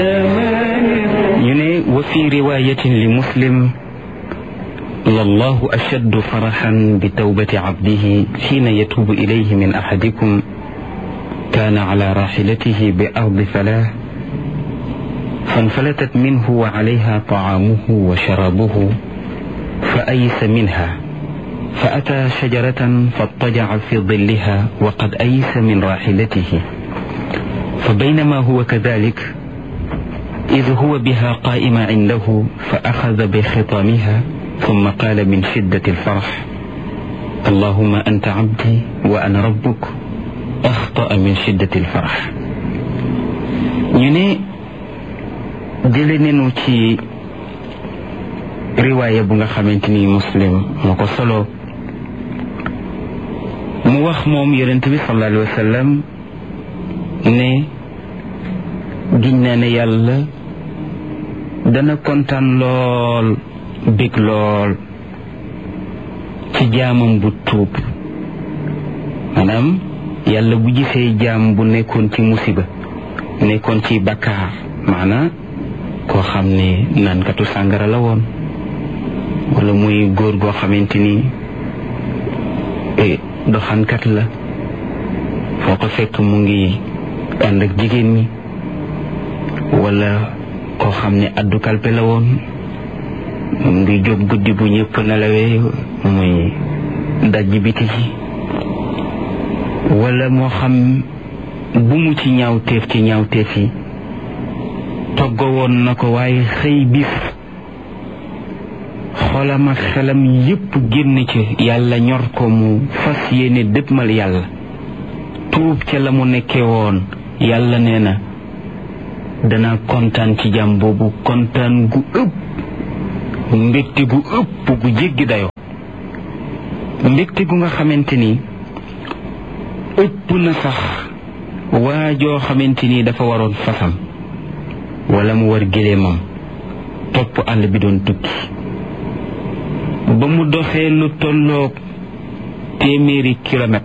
ñu ne wa fi riwayatin li muslim lallahu ashaddu faraxan bi tawbati cabdihi xiina yatuubu ilayhi min axadikum kaana ala raxilatihi bi ardi falah فانفلتت منه وعليها طعامه وشرابه فأيس منها فأتى شجرة فاضطجع في ظلها وقد أيس من راحلته فبينما هو كذلك إذ هو بها قائم عنده فأخذ بخطامها ثم قال من شدة الفرح اللهم أنت عبدي وأنا ربك أخطأ من شدة الفرح ñu jële nenu ci riwaaya bu nga xamante ni muslim moo ko solo mu wax moom yonent bi sallallahu alayhi wa sallam ne giñ naa ne yàlla dana kontaan lool bég lool ci jaamam bu tuub maanaam yàlla bu gisee jaam bu nekkoon ci musiba nekkoon ci bakkaar maanaam koo xam ne naankatu sàngara la woon wala muy góor goo xamante ni doxankat la foo ko fekk mu ngi ànd ak jigéen ñi wala koo xam ne addu kalpe la woon mu ngi jóg guddi bu ñëpp nelawee muy dajj biti ci wala moo xam bu mu ci ñaawteef ci ñaawteef yi toggo woon na ko waaye xëy bis xolam ak xelam yépp génn ci yàlla ñor ko mu fas yéene dëppmal yàlla tuub ca la mu nekkee woon yàlla nee na dana kontaan ci jàmm boobu kontaan gu ëpp mbégte gu ëpp gu jéggi dayo mbégte gu nga xamante ni ëpp na sax waa joo xamante ni dafa waroon fasam wala mu war géléemam topp àll bi doon tukki ba mu doxee lu tolloog téeméeri kilomètre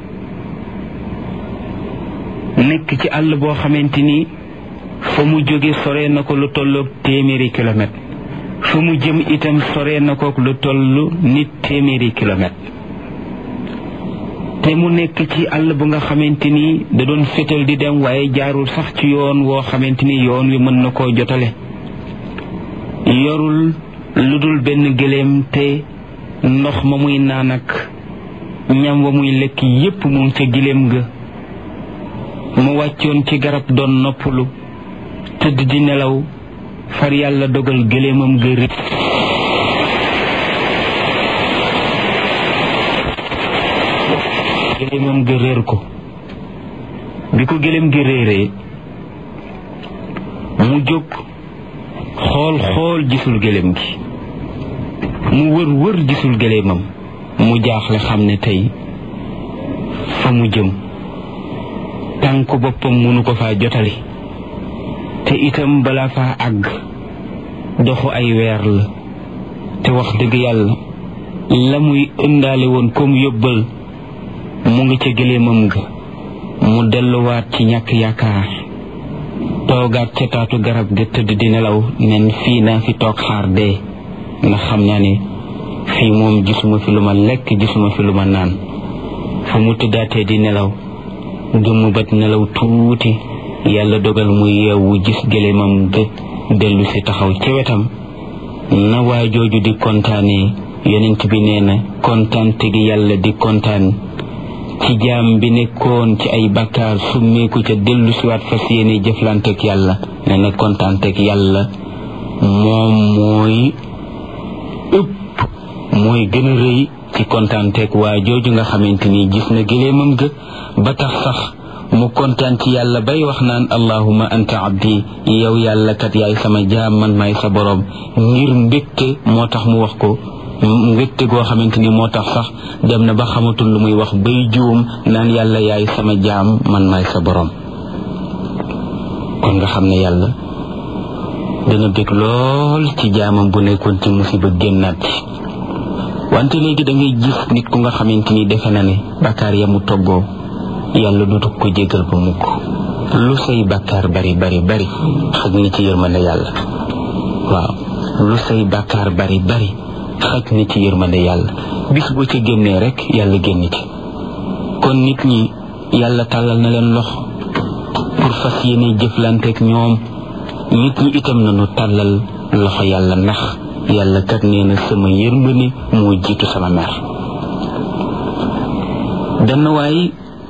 nekk ci àll boo xamante ni fa mu jóge sore na ko lu tolloog téeméeri kilomètre fa mu jëm itam sore na ko lu toll nit téeméeri kilomètre te mu nekk ci àll bu nga xamante ni da doon fétal di dem waaye jaarul sax ci yoon woo xamante ni yoon wi mën na koo jotale yorul lu dul benn gëléem te ndox ma muy naan ak ñam wa muy lekk yépp mu ngi ca gëléem ga mu wàccoon ci garab doon noppalu tëdd di nelaw far yàlla dogal gëléemam ga rëcc gëléemam gi réer ko bi ko gëléem gi réeree mu jóg xool xool gisul gëléem gi mu wër wër gisul gëléemam mu jaaxle xam ne tey fa mu jëm tànk boppam mënu ko faa jotali te itam balaa faa àgg doxu ay weer la te wax dëgg yàlla la muy ëndaale woon comme yóbbal mu ngi ca gëléemam ga mu delluwaat ci ñàkk yaakaar toogaat ca taatu garab ga tëdd di nelaw nen fii naa fi toog xaar dee ndax xam naa ne fii moom gisuma fi lu ma lekk gisuma fi lu ma naan fa mu tëddaatee di nelaw gëmmu bat nelaw tuuti yàlla dogal mu yeewu gis gëléemam ga dellu si taxaw ci wetam na waa jooju di kontaanee yonent bi nee na kontaante gi yàlla di kontaan ci jaam bi nekkoon ci ay bakkaar summeeku ca dellu siwaat fas yéene jëflanteeg yàlla nee na kontaanteeg yàlla moom mooy ëpp mooy gën a rëy ci kontaanteeg waa jooju nga xamante ni gis na gëléemam ga ba tax sax mu kontaan ci yàlla bay wax naan allahuma anta abdi yow yàlla kat yaay sama jaam man maay sa borom ngir mbégte moo tax mu wax ko mbégte goo xamante ni moo tax sax dem na ba xamatul lu muy wax bay juum naan yàlla yaay sama jaam man maay sa borom kon nga xam ne yàlla dana bég lool ci jaamam bu nekkoon ci musiba génnaat ci wante léegi da ngay gis nit ku nga xamante ni defe na ne bakkaar ya mu toggoo yàlla dutu ko jégal ba mukk lu say bàkkaar bari bari bari xaj na ci yërmande yàlla waaw lu say bàkkaar bari bari xaj na ci yërmande yàlla bis boo ca génnee rek yàlla génn ci kon nit ñi yàlla tàllal na leen lox pour fas yéene jëflanteek ñoom nit ñi itam nañu tàllal loxo yàlla ndax yàlla kat nee na sama yërmande moo jiitu sama mer benn waay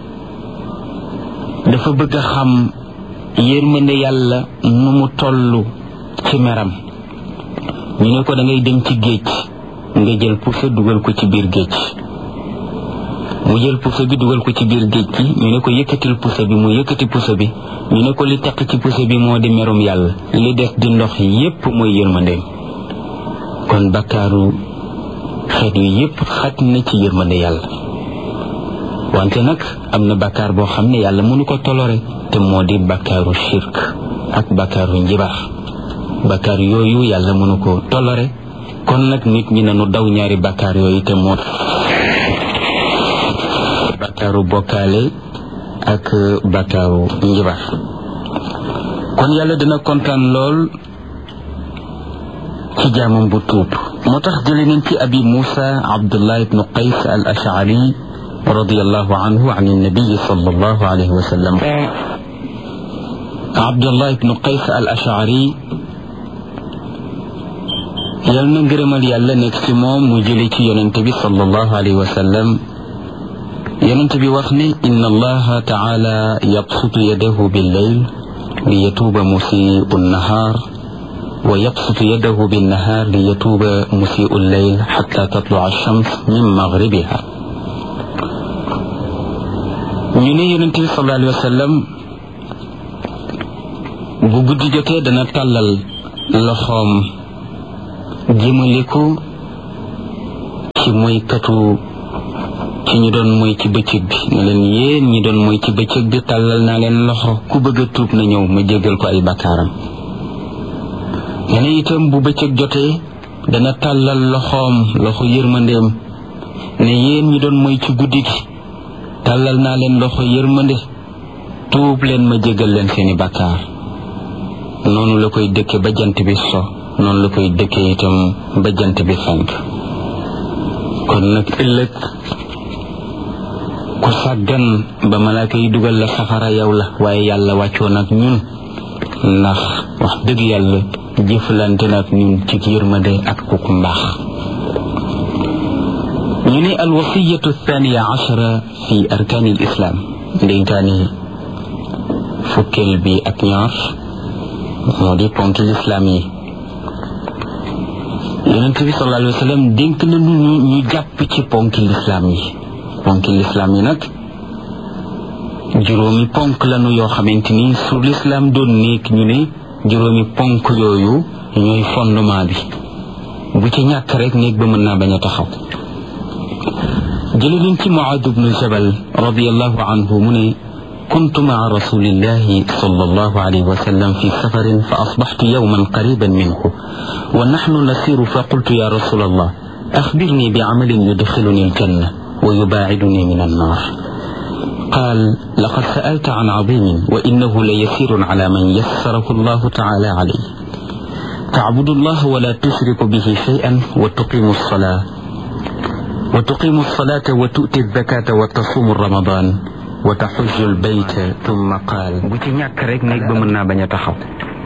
dafa bëgg a xam yërmande yàlla nu mu toll ci meram ñu ne ko da ngay dem ci géej nga jël pusa dugal ko ci biir géej mu jël pusa bi dugal ko ci biir géej gi ñu ne ko yëkkatil pusa bi mu yëkkati pusa bi ñu ne ko li taq ci pusa bi moo di merum yàlla li des di ndox yépp mooy yërmandeem kon bakkaaru xeet wi yépp xaj na ci yërmande yàlla wante nag am na bakkaar boo xam ne yàlla mënu ko tolore te moo di bakkaaru shirk ak bakkaaru njibar bakkaar yooyu yàlla mënu ko tolore kon nag nit ñi nañu daw ñaari bakkaar yooyu te moo bakkaaru bokkaale ak bakkaaru njibar kon yàlla dina kontaan lool ci jaamam bu tuub moo tax jële nañ ci abi muusa abdullah ibnu qays al ashari radiallahu anhu an annabiyi sallallahu alayhi wa sallam abdullah ibnu qays al ashari yal na ngërëmal yàlla nekk ci moom mu jële ci yonente bi sallallahu alayhi wa sallam yonente bi wax ne inna allaha taala yabsutu yadahu billeyl li yatuuba musii'u nnahaar wa yabsutu yadahu binnahaar li yatuuba musii'u lleyl xatta tatluca alshams min magribiha ñu ne yonente bi sallallahu alayhi wa sallam bu guddi jotee dana tàllal loxoom jëmale ko ci moykatu ci ñu doon moy ci bëccëg bi ne leen yéen ñi doon moy ci bëccëg bi tàllal naa leen loxo ku bëgg a tuub na ñëw ma jéggal ko ay bakkaaram ne na itam bu bëccëg jotee dana tàllal loxoom loxo yërmandeem ne yéen ñi doon moy ci guddi gi tàllal naa leen loxo yërmande tuub leen ma jéggal leen seeni bakkaar noonu la koy dëkke ba jant bi so noonu la koy dëkkee itam ba jant bi fenk kon nag ëllëg ku sàggan ba malaaka yi dugal la safara yow la waaye yàlla wàccoo nag ñun ndax wax dëgg yàlla jëflante nag ñun ci yërmande ak kuk mbaax ñu ne alwasiyatu thaniya ashara fi arkaani al islam ndeytaani fukkeel bi ak ñaar moo di ponk lislaam yi yonent bi sallallahu alayhi wa sallam dénk na ñu ñu jàpp ci ponki lislaam yi ponki lislaam yi nag juróomi ponk lañu yoo xamante ni su lislaam doon nekk ñu ne juróomi ponk yooyu ñooy fondement bi bu ci ñàkk rek néeg ba mën naa bañ a taxaw jële nañ ci Muaad bnu Jabal radiallahu anhu mu ne كنت مع رسول الله صلى الله عليه وسلم في سفر فأصبحت يوما قريبا منه ونحن نسير فقلت يا رسول الله أخبرني بعمل يدخلني الجنة ويباعدني من النار قال لقد سألت عن عظيم وإنه ليسير على من يسره الله تعالى عليه تعبد الله ولا تشرك به شيئا وتقيم الصلاة وتقيم الصلاة وتؤتي الزكاة وتصوم رمضان وتحج البيت ثم قال بوتي ñak rek nek ba mëna baña taxaw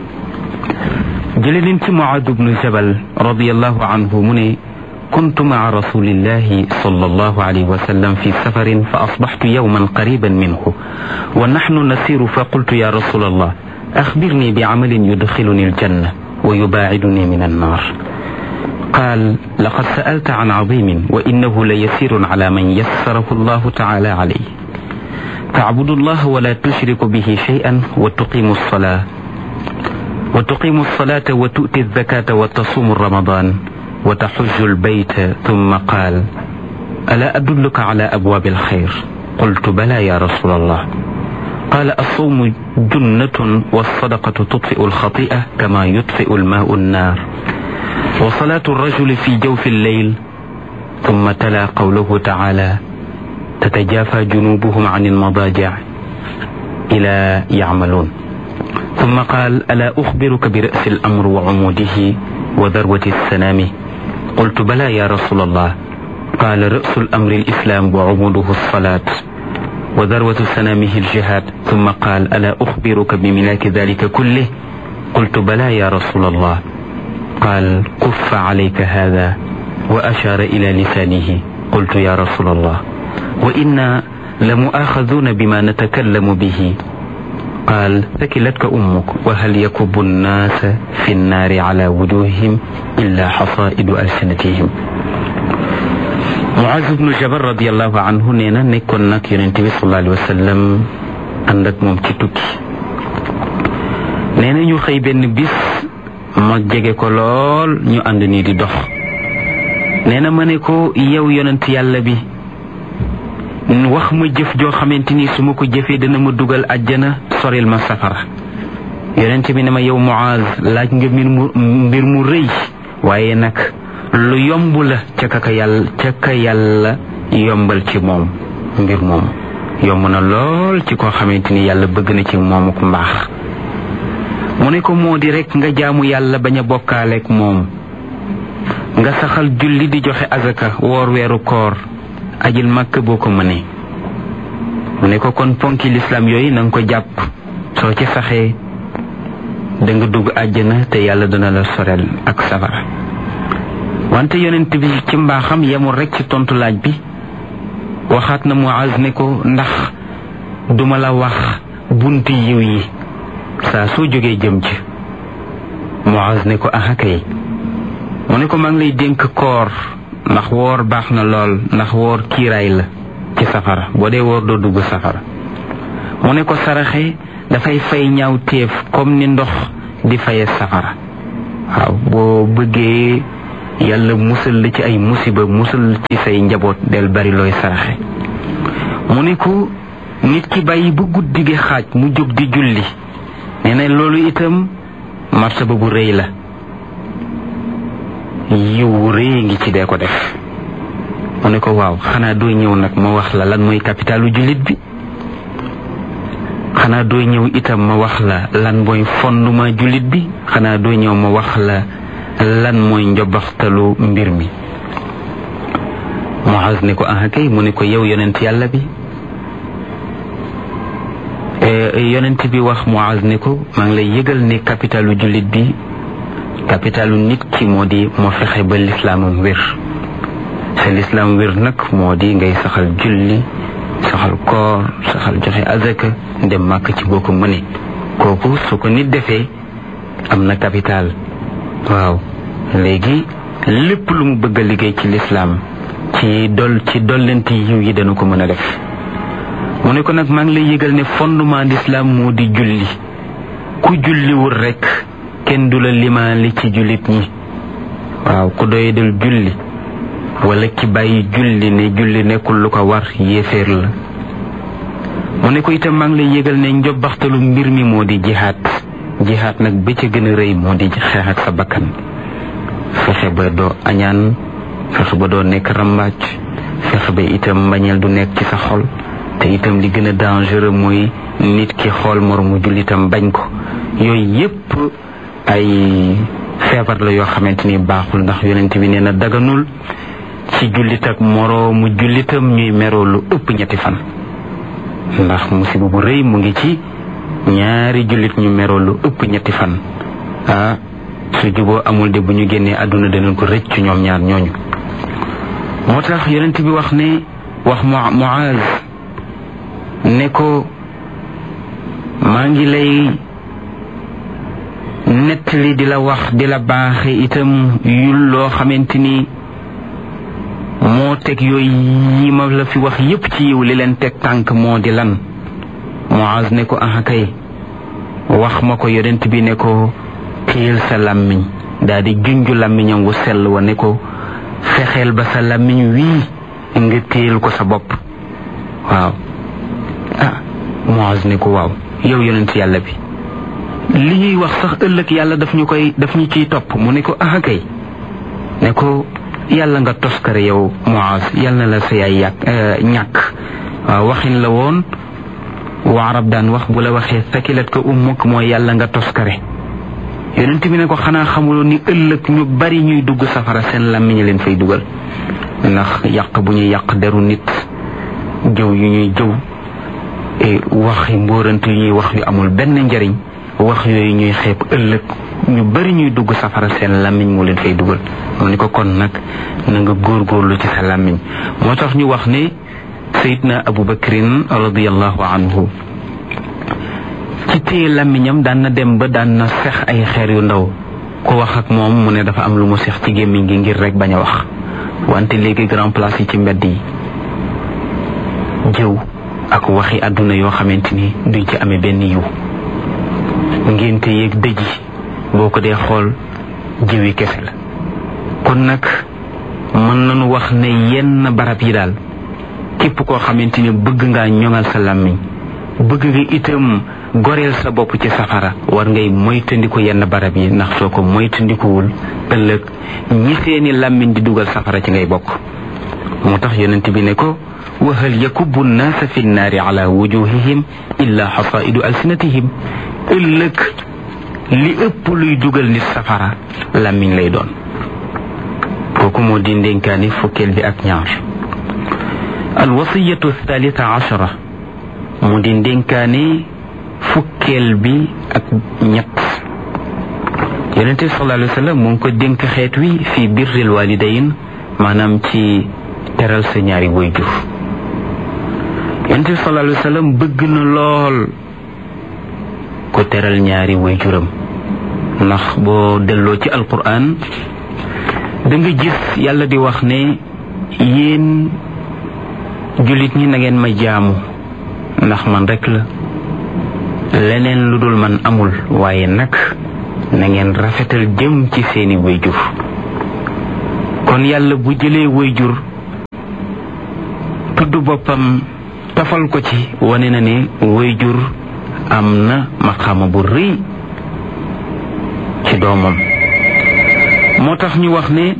jële leen ci Muaad bnu Jabal radiyallahu anhu mu ne كنت مع رسول الله صلى الله عليه وسلم في سفر فأصبحت يوما قريبا منه ونحن نسير فقلت يا رسول الله أخبرني بعمل يدخلني الجنة ويباعدني من النار قال لقد سألت عن عظيم وإنه ليسير على من يسره الله تعالى عليه تعبد الله ولا تشرك به شيئا وتقيم الصلاة وتقيم الصلاة وتؤتي الزكاة وتصوم رمضان وتحج البيت ثم قال ألا أدلك على أبواب الخير قلت بلى يا رسول الله قال الصوم جنة والصدقة تطفئ الخطيئة كما يطفئ الماء النار وصلاة الرجل في جوف الليل ثم تلا قوله تعالى تتجافى جنوبهم عن المضاجع إلى يعملون ثم قال ألا أخبرك برأس الأمر وعموده وذروة السنام قلت بلى يا رسول الله قال رأس الأمر الإسلام وعموده الصلاة وذروة سنامه الجهاد ثم قال ألا أخبرك بملاك ذلك كله قلت بلى يا رسول الله قال كف عليك هذا وأشار إلى لسانه قلت يا رسول الله وإنا لمؤاخذون بما نتكلم به قال ثكلتك أمك وهل يكب الناس في النار على وجوههم إلا حصائد ألسنتهم Muaz ibnu Jabal radiallahu anhu nee na nekkoon nag yonent bi sallallahu alayhi wa sallam ànd ak moom ci tukki nee na ñu xëy benn bis ma jege ko lool ñu ànd nii di dox nee na ma ne ko yow yonent yàlla bi wax ma jëf joo xamante ni su ma ko jëfee dana ma dugal àjjana soril ma safara yonent bi ne ma yow Muaz laaj nga mbir mu mbir mu rëy waaye nag lu yomb la ca kaka yàlla ca ka yàlla yombal ci moom mbir moom yomb na lool ci koo xamante ni yàlla bëgg na ci moomu ko mbaax mu ne ko moo di rek nga jaamu yàlla bañ a bokkaaleeg moom nga saxal julli di joxe azaka woor weeru koor ajil màkk boo ko mënee mu ne ko kon ponki lislaam yooyu na nga ko jàpp soo ci saxee da nga dugg àjjana te yàlla dana la sorel ak safara wante yonent bi ci mbaaxam yemul rek ci tontu laaj bi waxaat na Muaz ne ko ndax duma la wax bunti yiw yi saa soo jógee jëm ci Muaz ne ko aha kay mu ne ko maa ngi lay dénk koor ndax woor baax na lool ndax woor kiiraay la ci safara boo dee woor doo dugg safara mu ne ko saraxe dafay fay ñaaw téef comme ni ndox di faye safara waaw boo bëggee yàlla musal la ci ay musiba musal ci say njaboot del bari looy saraxe mu ne ko nit ki bàyyi ba guddi gi xaaj mu jóg di julli nee na loolu itam martaba bu rëy la yiw rëy ngi ci dee ko def mu ne ko waaw xanaa dooy ñëw nag ma wax la lan mooy capitalu jullit bi xanaa dooy ñëw itam ma wax la lan mooy fondement jullit bi xanaa dooy ñëw ma wax la lan mooy njobaxtalu mbir mi Muaz ne ko ah kay mu ne ko yow yonent yàlla bi yonent bi wax Muaz ne ko maa ngi lay yëgal ne capitalu jullit bi capitalu nit ki moo di moo fexe ba lislaamam wér sa lislaam wér nag moo di ngay saxal julli saxal koor saxal joxe azaka dem màkk ci boo ko mëne kooku su ko nit defee am na capital waaw léegi lépp lu mu bëgg a liggéey ci lislaam ci dol ci dollenti yiw yi dana ko mën a def mu ne ko nag maa ngi lay yëgal ne fondement l'islam moo di julli ku julliwul rekk kenn du la limaali ci jullit ñi waaw ku doy dal julli wala ki bàyyi julli ne julli nekkul lu ko war yéeféer la mu ne ko itam maa ngi lay yëgal ne njobbaxtalu mbir mi moo di jihaat jihaat nag ba ca gën a rëy moo di xeex ak sa bakkan fexe ba doo añaan fexe ba doo nekk rambaaj fexe ba itam mbañeel du nekk ci sa xol te itam li gën a dangereux mooy nit ki xool moromu jullitam bañ ko yooyu yépp ay feebar la yoo xamante ni baaxul ndax yonent bi nee na daganul ci jullit ak moroomu jullitam ñuy meroo lu ëpp ñetti fan ndax musiba bu rëy mu ngi ci ñaari jullit ñu meroo lu ëpp ñetti fan ah su juboo amul de bu ñu génnee àdduna danañ ko rëcc ñoom ñaar ñooñu moo tax yonent bi wax ne wax Muaz ne ko maa ngi lay nettali di la wax di la baaxe itam yul loo xamante ni moo teg yooyu yi ma la fi wax yépp ci yiw li leen teg tànk moo di lan Muaz ne ko aha kay wax ma ko yonent bi ne ko téyel sa làmmiñ daal di junju làmmiñam wu sell wa ne ko fexeel ba sa làmmiñ wii nga téyel ko sa bopp waaw ah Muaz ne ko waaw yow yonent yàlla bi li ñuy wax sax ëllëg yàlla daf ñu koy daf ñu ciy topp mu ne ko aha kay ne ko yàlla nga toskare yow Muaz yàlla na la sa yaay yàq ñàkk waaw waxin la woon wa arab daan wax bu la waxee sakilat ko ummuk mooy yàlla nga toskare yonent bi ne ko xanaa xamuloo ni ëllëg ñu bari ñuy dugg safara seen làmmiñ leen fay dugal ndax yàq bu ñuy yàq deru nit jëw yu ñuy jëw waxi mbóorant yu ñuy wax yu amul benn njariñ wax yooyu ñuy xeeb ëllëg ñu bari ñuy dugg safara seen làmmiñ moo leen fay dugal mu ni ko kon nag na nga góorgóorlu ci sa làmmiñ moo tax ñu wax ne sayidna abu bakrin radiallahu anhu ci téye làmmiñam daan na dem ba daan na sex ay xeer yu ndaw ku wax ak moom mu ne dafa am lu mu sex ci gémmiñ gi ngir rek bañ a wax wante léegi grand place yi ci mbedd yi jëw ak waxi àdduna yoo xamante ni duñ ci amee benn yiw ngénte yeeg dëj yi boo ko dee xool jëwi kese la kon nag mën nañu wax ne yenn barab yi daal képp koo xamante ni bëgg ngaa ñoŋal sa làmmiñ bëgg nga itam goreel sa bopp ci safara war ngay moytandiku yenn barab yi ndax soo ko moytandikuwul ëllëg ñi seeni làmmiñ di dugal safara ci ngay bokk moo tax yonent bi ne ko wa hal yakubbu nnaasa fi nnaari ala wujuhihim illa xasaidu alsinatihim ëllëg li ëpp luy dugal nit safara làmmiñ lay doon kooku moo di ndénkaani fukkeel bi ak ñaar alwasiyatu thalitha achara mu di ndénkaani fukkeel bi ak ñett yonente bi sallallahu alayhi wa sallam mu ngi ko dénk xeet wi fi birril walidayn maanaam ci teral sa ñaari waajur yonente bi sallallahu alayhi wa sallam bëgg na lool ko teral ñaari waajuram ndax boo delloo ci alquran da nga gis yàlla di wax ne yéen jullit ñi na ngeen ma jaamu ndax man rek la leneen lu dul man amul waaye nag na ngeen rafetal jëm ci seeni wayjur kon yàlla bu jëlee wayjur tudd boppam tafal ko ci wane na ne wayjur am na maqaama bu rëy ci doomam moo tax ñu wax ne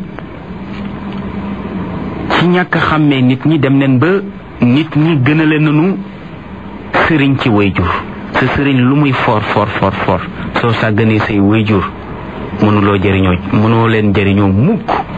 ci ñàkk xàmmee nit ñi dem neen ba nit ñi gënale nañu sëriñ ci wayjur sa sëriñ lu muy for for for for soo sàgganee say wayjur mënuloo jëriñoo mënoo leen jëriñoo mukk